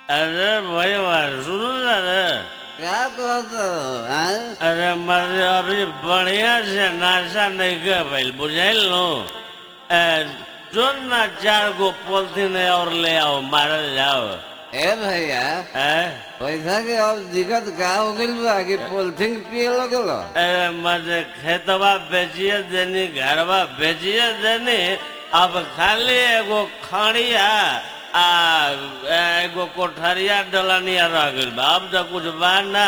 अरे भैया सुनो ना रे क्या कहते हो हैं? अरे मर्द अभी बढ़िया से नाशा नहीं कर भाई बुझाइल नो जो ना चार गो पोलथीन और ले आओ मारल जाओ ए भैया है पैसा के अब दिक्कत का हो गइल बा कि पोलिथिन पिए लगल अरे मत खेतवा बेचिए देनी घरवा बेचिए देनी अब खाली एगो खड़िया आ एगो कोठरिया डलनिया रह गइल बा अब तो कुछ बा ना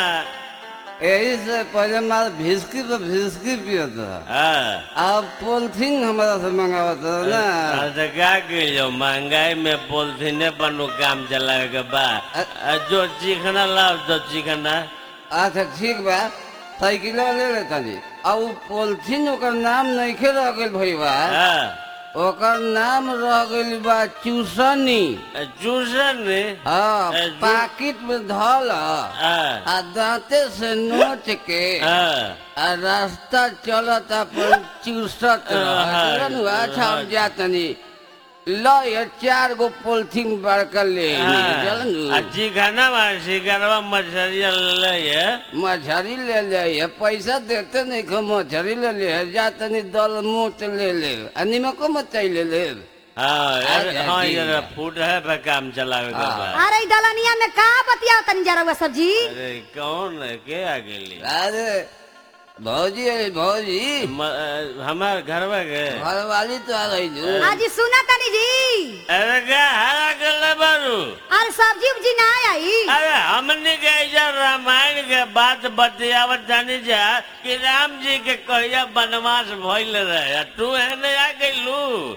यही से पहले मार भिस्की तो भिस्की पियत था हाँ अब पोलिथिन हमारा से मंगावत था ना अरे क्या कहियो महंगाई में पोलथीने पर नु काम चलावे के बा आ, जो चिकना लाओ तो चिकना अच्छा ठीक बा साइकिल ले ले तनी अब उ पोलिथिन ओकर नाम नहीं रह गइल भैया हाँ ओकर नाम रह गइल बा चूसनी चूसन ने हाँ ए, जू- पाकिट में धल हाँ आ दांते से नोच के हाँ आ रास्ता चलत अपन चूसत हाँ। रह अच्छा हम जातनी ल ये चार गो पोलिथिन बड़का ले हाँ। चलन आ चिकना बा शिकरवा मछरिया ले ये मछली ले ले ये पैसा देते नहीं खो मछली ले ले जा तनी दल मोट ले ले आ निमको मचाई ले ले हाँ यार आ, हाँ जी। यार फूट है पे काम चलावे के हाँ। बा अरे इ दलनिया में का बतियाओ तनी जरा हुआ सब्जी अरे कौन है के आ गेली अरे भौजी अरे भौजी म- अ, हमार घरवा के घरवाली तो आ गई जो आज सुना तनी जी अरे क्या हरा गल बारू अरे सब्जी उब्जी ना आई अरे हमने के ऐसा रामायण के बात बतियावत जानी जा कि राम जी के कहिया वनवास भइल रहे आ तू एने आ गइलू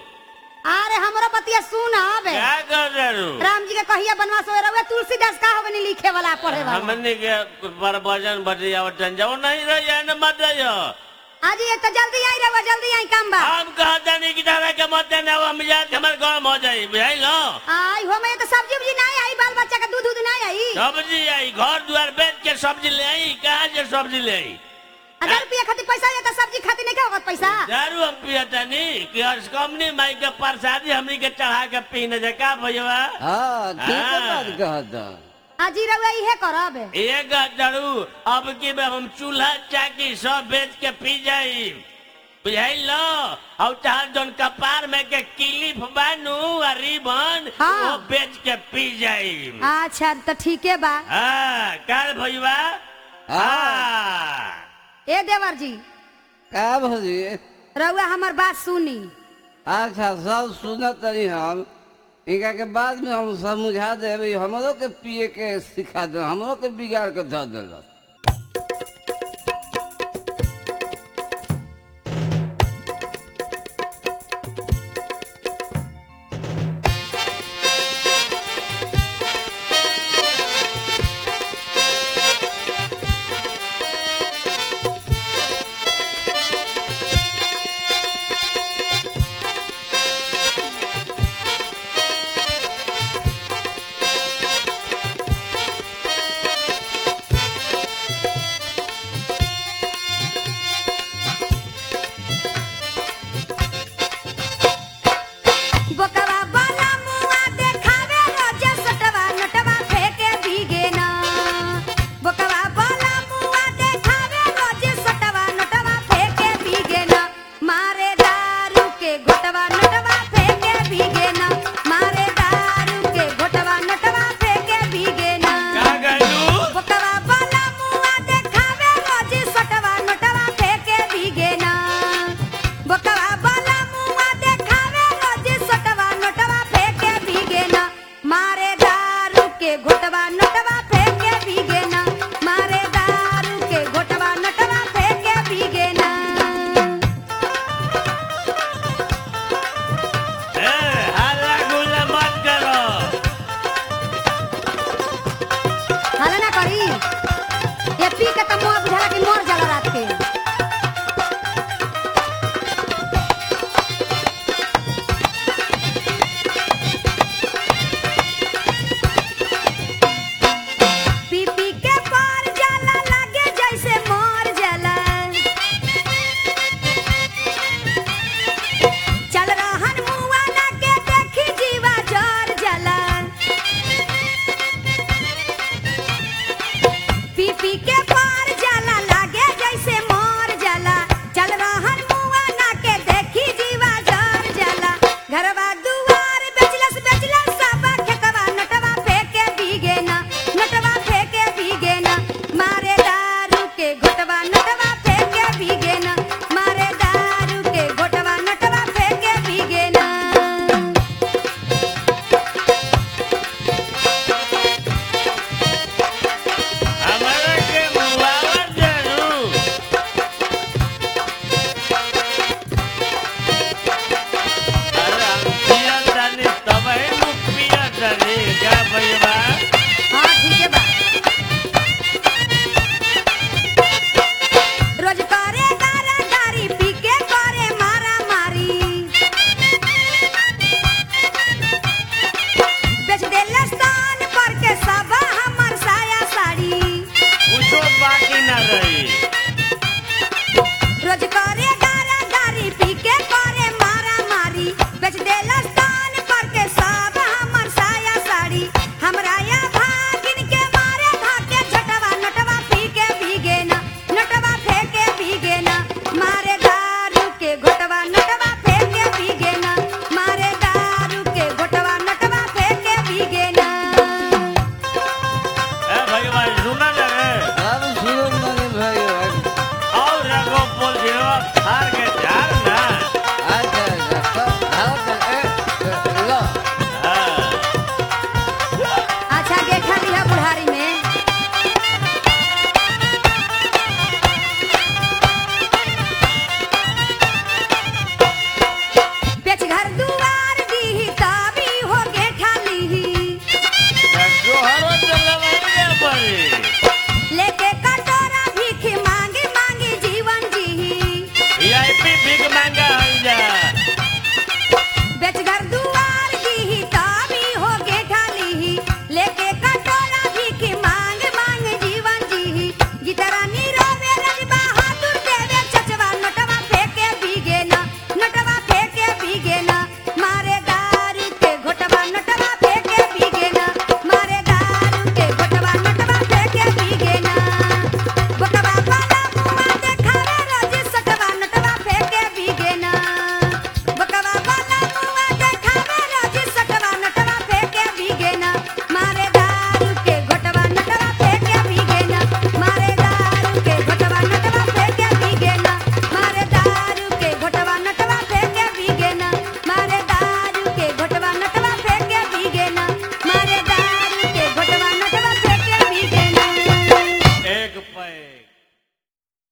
अरे हमरो बतिया सुन आबे क्या कर रहू राम जी के कहिया बनवास होए रहुए तुलसीदास का होबनी लिखे वाला पढ़े वाला हमने के प्रवचन बतियावत जान जाओ नहीं रही है न मत जाइयो आज ये तो जल्दी आई रहुआ जल्दी आई काम बा हम कहता नहीं कि तारा के मत देना हम जात हमार गरम हो जाई बुझाई लो आई हो में तो सब्जी उब्जी ना आई बाल बच्चा का दूध दूध ना आई सब्जी आई घर द्वार बेच के सब्जी ले आई कहाँ से सब्जी ले आई हजार रुपया खातिर पैसा ये तो सब्जी खातिर नहीं क्या होगा पैसा दारू हम पियता नहीं कि हर्ष कंपनी माई के प्रसादी हमनी के चढ़ा के पीने जे का भैया हाँ ठीक है हाँ। बात कहता आज ही रहुआ इहे करब एक दारू अब की बे हम चूल्हा चाकी सब बेच के पी जाई बुझाई लो और चाहे जोन कपार में के किलिफ बानू आ रिबन हाँ। वो बेच के पी जाई अच्छा तो ठीक है बा हाँ काल भैया हाँ ए देवर जी का भौजी रहुआ हमर बात सुनी अच्छा सब सुनत तनी हम इनका के बाद में हम समझा देबे हमरो के पिए के सिखा दे हमरो के बिगाड़ के धऽ देलक क्या भैया हाँ ठीक है बा रोज करे गारा गारी पी के करे मारा मारी बेच देले स्थान पर के सब हमर साया साड़ी कुछो बाकी ना रही रोज करे गारा गारी पी के करे मारा मारी बेच देला स्थान पर के सब हमर साया साड़ी हमरा या भागिन के मारे भागे झटवा नटवा पी के भीगे ना नटवा फेंके भीगे ना मारे दारू के घोटवा नटवा फेंके भीगे ना मारे दारू के घोटवा नटवा फेंके भीगे ना ए भैया सुना जा रे अब सुनो मने भाई और एगो पोलजीवा फाड़ के झाड़ ना अच्छा अच्छा सब धाव ए लो हाँ अच्छा गेठा लिहा बुढ़ारी में पेच घर दुआर दीही ताबी हो गेठा लीही जोहरो जलवाइए पड़ी लेके कटोरा भीख मांगी मांगी जीवन जीही वीआईपी बिग महंगा हल जा बेच घर दुआर दीही ताबी हो गेठा लीही लेके कटोरा भीख मांग मांग जीवन जीही गितरा नीरवे रज बहादुर देवे चचवा नटवा फेंके भीगे ना नटवा फेंके भीगे ना मारे दारू के घोटवा नटवा फेंके भीगे ना मारे दारू के घोटवा नटवा फेंके भीगे ना बकवा वाला मुआ देखावे रोज सटवा नटवा फेंके भीगे ना बकवा वाला मुआ देखावे रोज सटवा नटवा फेंके भीगे ना मारे दारू के घोटवा नटवा फेंके भीगे ना मारे दारू के घोटवा नटवा फेंके भीगे ना मारे दारू के घोटवा नटवा फेंके भीगे ना मारे दारू के घोटवा नटवा फेंके भीगे ना मारे दारू के घोटवा नटवा फेंके भीगे ना एक पैक